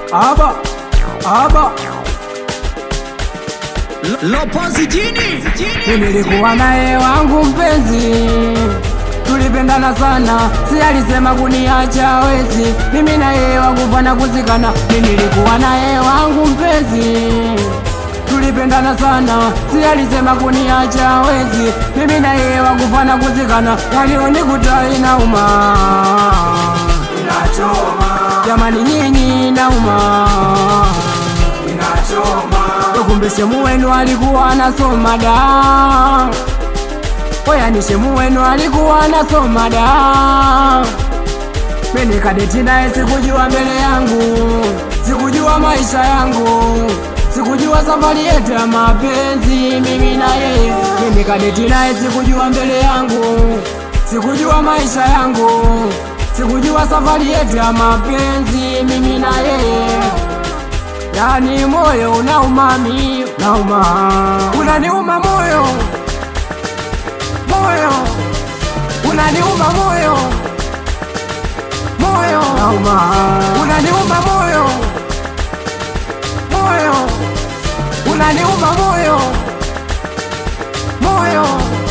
aba aba Lopozi jini Mimi nilikuwa naye wangu mpenzi, tulipendana sana, si alisema kuniacha hawezi. Mimi na yeye wakufana kuzikana. Mimi nilikuwa naye wangu mpenzi, tulipendana sana, si alisema kuniacha hawezi. Mimi na yeye wakufana kuzikana, yalionikuta inauma, inachoma jamani, nyinyi inauma, inachoma kumbe shemu wenu alikuwa anasoma da oyani shemu wenu alikuwa anasoma da mimi kadeti naye sikujua mbele yangu sikujua maisha yangu sikujua safari yetu ya mapenzi mimi na yeye mimi kadeti naye sikujua mbele yangu sikujua maisha yangu sikujua safari yetu ya mapenzi mimi na yeye Yani moyo unauma mi nauma, unaniuma moyo moyo, unaniuma moyo moyo nauma, unaniuma moyo moyo, unaniuma moyo moyo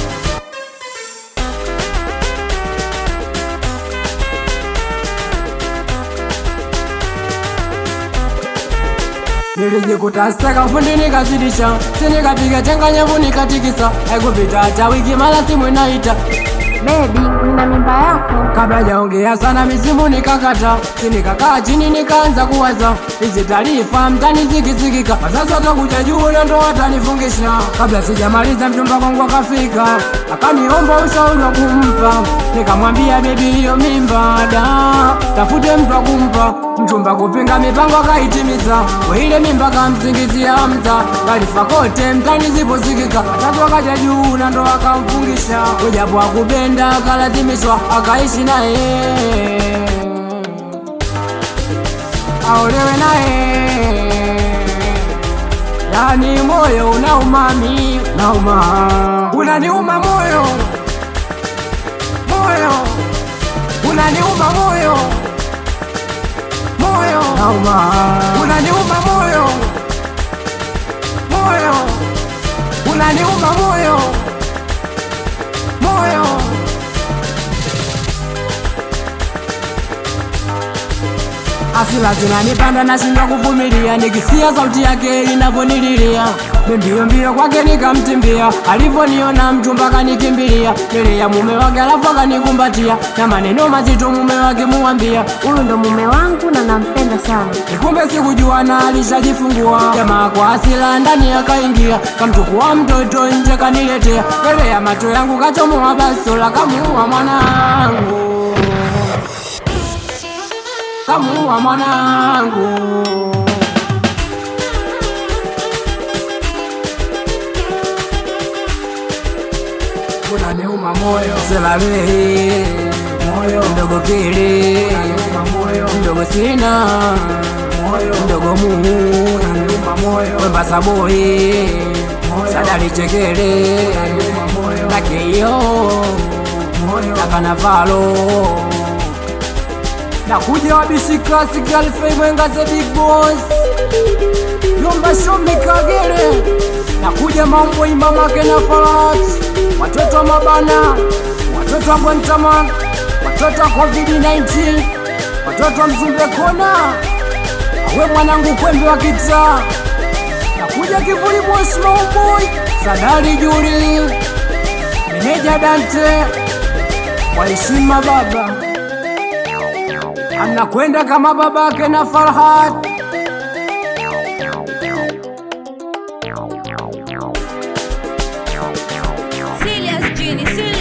Nilijikuta sakafuni nikazidisha, si nikapiga changanyavu nikatikisa, haikupita hata wiki mara simu inaita Baby, nina mimba yako. kabla jaongea sana misimu nikakata, si nikakaa chini nikaanza kuwaza hizi taarifa mtani zikisikika, wazazi watakuja juu na ndo watanifungisha. Kabla sijamaliza mchumba kwangu akafika, akaniomba ushauri wa kumpa, nikamwambia bebi, hiyo mimba da, tafute mtu wa kumpa. Mchumba kupinga mipango akaitimiza, we ile mimba kamsingizia Hamza, taarifa kote mtani ziposikika, wazazi wakaja juu na ndo wakamfungisha, ujapo akupenda akalazimishwa akaishi naye aolewe naye, yani moyo unauma mi nauma, unaniuma moyo moyo, unaniuma moyo moyo nauma, unaniuma moyo moyo, unaniuma moyo moyo Asila zinanipanda nashindwa kuvumilia, nikisikia sauti yake inavyonililia mbio mbio kwake nikamtimbia, alivyoniona mchumba kanikimbilia mbele ya mume wake, alafu akanikumbatia na maneno mazito mume wake muambia Huyu ndo mume wangu na nampenda sana. Kumbe sikujua na alishajifungua. Jamaa kwa asila ndani akaingia, kamchukua mtoto nje kaniletea, mbele ya macho yangu kachomoa basola, kamuua mwanangu, kamuua mwanangu. Unaniuma moyo selale moyo mdogo kile moyo mdogo sina moyo mdogo Mungu unaniuma moyo wemba saboi sadali chekele na keyo na kanavalo nakuja wabishi classic alfei mwenga the big boss yomba shomi kagere nakuja mambo imamake na farat watoto wa mabana watoto wa bontaman watoto wa covid-19 watoto wa mzumbe kona awe mwanangu kwembe wa kitaa nakuja kivuli boss maumboy sadari juri meneja dante kwa heshima baba anakwenda kama babake na farhat Serious Genie, serious.